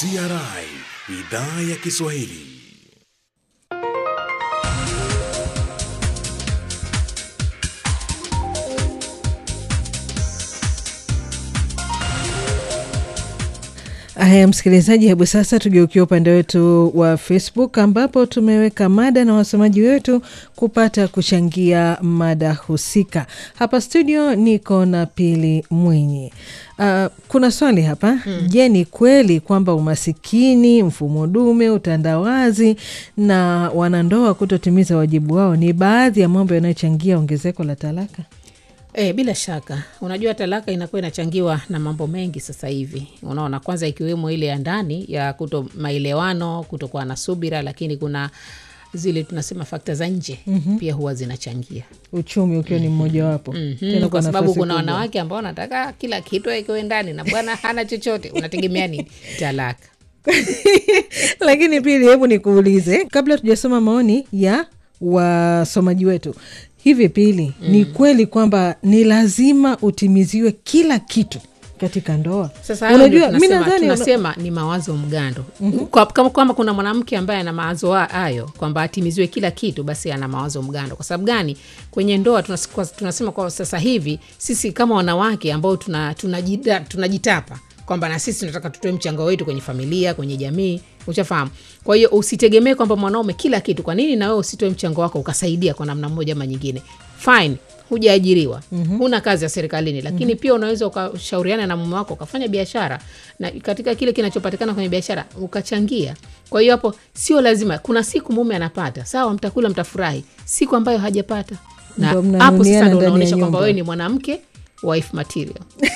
CRI idhaa ya Kiswahili. Haya, msikilizaji, hebu sasa tugeukia upande wetu wa Facebook ambapo tumeweka mada na wasomaji wetu kupata kuchangia mada husika. Hapa studio niko na Pili Mwinyi. Uh, kuna swali hapa mm. Je, ni kweli kwamba umasikini, mfumo dume, utandawazi na wanandoa kutotimiza wajibu wao ni baadhi ya mambo yanayochangia ongezeko la talaka? E, bila shaka unajua talaka inakuwa inachangiwa na mambo mengi sasa hivi unaona kwanza ikiwemo ile ya ndani ya kuto maelewano kutokuwa na subira lakini kuna zile tunasema fakta za nje mm-hmm. pia huwa zinachangia Uchumi ukiwa ni mmojawapo mm-hmm. Tena kwa sababu nafasi kuna kubwa. wanawake ambao wanataka kila kitu ikiwe ndani na bwana hana chochote unategemea nini talaka lakini pili hebu nikuulize kabla tujasoma maoni ya wasomaji wetu hivi pili mm. ni kweli kwamba ni lazima utimiziwe kila kitu katika ndoa sasa hayo ndio unajua mi tunasema, nadhani tunasema ni mawazo mgando mm-hmm. kwa, kama kwamba kuna mwanamke ambaye ana mawazo ha- hayo kwamba atimiziwe kila kitu basi ana mawazo mgando kwa sababu gani kwenye ndoa tunas, kwa, tunasema kwa sasa hivi sisi kama wanawake ambao tunajitapa tuna, tuna tunajitapa kwamba na sisi tunataka tutoe mchango wetu kwenye familia kwenye jamii ushafahamu kwa hiyo usitegemee kwamba mwanaume kila kitu kwa nini na wewe usitoe mchango wako ukasaidia kwa namna moja ama nyingine fine hujaajiriwa mm-hmm. huna kazi ya serikalini lakini mm-hmm. pia unaweza ukashauriana na mume wako ukafanya biashara na katika kile kinachopatikana kwenye biashara ukachangia kwa hiyo hapo sio lazima kuna siku mume anapata sawa mtakula mtafurahi siku ambayo hajapata na Ndio hapo mnanunuliana sasa ndo ndani ya unaonyesha kwamba nyumba. wewe ni mwanamke wife material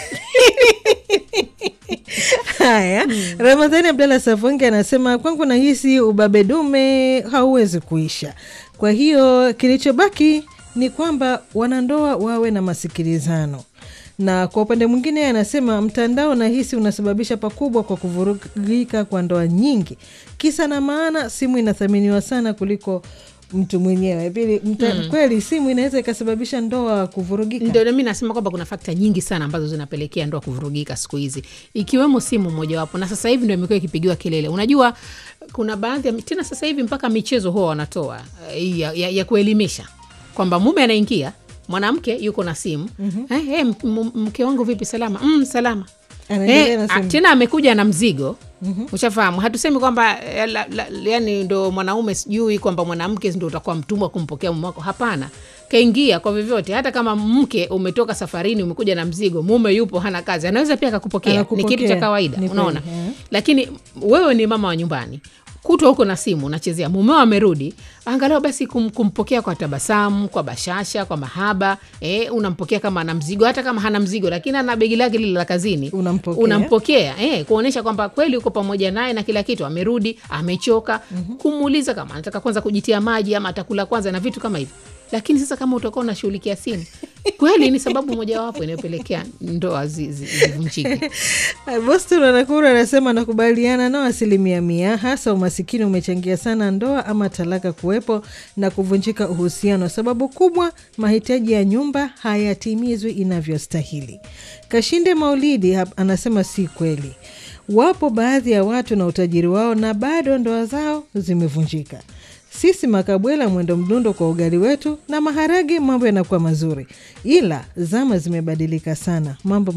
haya ramadhani abdalla safonge anasema kwangu nahisi ubabe dume hauwezi kuisha kwa hiyo kilichobaki ni kwamba wanandoa wawe na masikilizano na kwa upande mwingine yeye anasema mtandao nahisi unasababisha pakubwa kwa kuvurugika kwa ndoa nyingi kisa na maana simu inathaminiwa sana kuliko mtu mwenyewe pili mta, mm. kweli simu inaweza ikasababisha ndoa kuvurugika ndio mi nasema kwamba kuna fakta nyingi sana ambazo zinapelekea ndoa kuvurugika siku hizi ikiwemo simu mojawapo na sasa hivi ndio imekuwa ikipigiwa kelele unajua kuna baadhi ya tena sasa hivi mpaka michezo huwa wanatoa eh, ya, ya, ya kuelimisha kwamba mume anaingia mwanamke yuko na simu mm-hmm. eh, eh, m- m- mke wangu vipi salama mm, salama Anaendelea Eh, na a- simu. tena amekuja na mzigo mm-hmm. ushafahamu hatusemi kwamba eh, la- la- yani ndo mwanaume sijui kwamba mwanamke ndo utakuwa mtumwa kumpokea mume wako hapana kaingia kwa vyovyote hata kama mke umetoka safarini umekuja na mzigo mume yupo hana kazi anaweza pia akakupokea ni Anakupokea. kitu cha kawaida Ni unaona kweli, eh. lakini wewe ni mama wa nyumbani kutwa huko na simu unachezea mumeo amerudi angalau basi kum, kumpokea kwa tabasamu kwa bashasha kwa mahaba eh, unampokea kama ana mzigo hata kama hana mzigo lakini ana begi lake lile la kazini Unampokea. unampokea eh, kuonyesha kwamba kweli uko pamoja naye na kila kitu amerudi amechoka mm-hmm. kumuuliza kama anataka kwanza kujitia maji ama atakula kwanza na vitu kama hivyo lakini sasa kama utakuwa unashughulikia simu kweli ni sababu mojawapo inayopelekea ndoa zi- zi- zivunjike Boston Wanakuru anasema nakubaliana nao asilimia mia, hasa umasikini umechangia sana ndoa ama talaka kuwepo na kuvunjika uhusiano. Sababu kubwa, mahitaji ya nyumba hayatimizwi inavyostahili. Kashinde Maulidi hap- anasema si kweli, wapo baadhi ya watu na utajiri wao na bado ndoa zao zimevunjika. Sisi makabwela mwendo mdundo kwa ugali wetu na maharage, mambo yanakuwa mazuri, ila zama zimebadilika sana, mambo